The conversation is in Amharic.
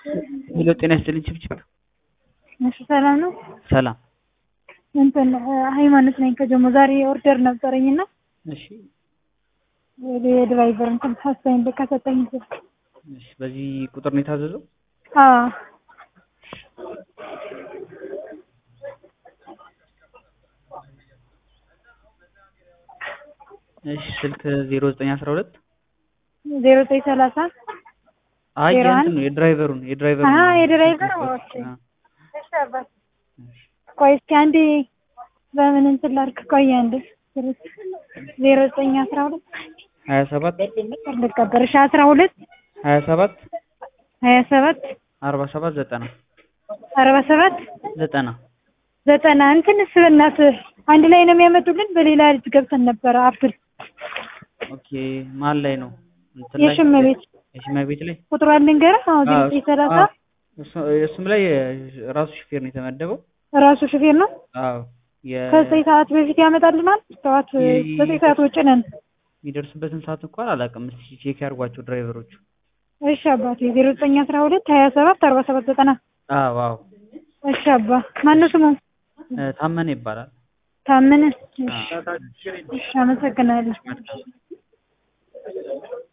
ሄሎ ጤና ይስጥልኝ ችብችብ እሺ ሰላም ነው። ሰላም እንትን ሃይማኖት ነኝ ከጀሞ ዛሬ ኦርደር ነበረኝ እና እሺ የድራይቨር እንትን ሀሳይን ከሰጠኝ ስልክ እሺ በዚህ ቁጥር ነው የታዘዘው አዎ እሺ ስልክ ዜሮ ዘጠኝ አስራ ሁለት ዜሮ ዘጠኝ ሰላሳ አይ ዜሮ የእንትን አንድ ነው የድራይቨሩን የድራይቨሩን አሀ ነው። የድራይቨር ኦኬ እሺ አባት ቆይ እስኪ አንዴ በምን እንትን ላድርግ ቆይ አንዴ ዜሮ ዘጠኝ አስራ ሁለት ሀያ ሰባት ልቀበል እሺ አስራ ሁለት ሀያ ሰባት ሀያ ሰባት አርባ ሰባት ዘጠና አርባ ሰባት ዘጠና ዘጠና እንትንስ በእናትህ አንድ ላይ ነው የሚያመጡልን በሌላ ልጅ ገብተን ነበረ አፕል ኦኬ ማን ላይ ነው እንትን ላይ የሽመ ቤት የሽመ ቤት ላይ ቁጥሩ ልንገርህ አሁን አዎ፣ ዘጠኝ ሰላሳ አዎ። እሱ- እሱም ላይ ራሱ ሹፌር ነው የተመደበው ራሱ ሹፌር ነው አዎ የ- ከዘጠኝ ሰዓት በፊት ያመጣልናል ጠዋት የ- ዘጠኝ ሰዓት ውጭ ነን የሚደርስበትን ሰዓት እንኳን አላውቅም እስኪ ቼክ ያድርጓቸው ድራይቨሮቹ እሺ አባቴ ዜሮ ዘጠኝ አስራ ሁለት ሀያ ሰባት አርባ ሰባት ዘጠና አዎ አዎ እሺ አባ ማነው ስሙ እ፣ ታመነ ይባላል ታመነ አዎ። እሺ አመሰግናለሁ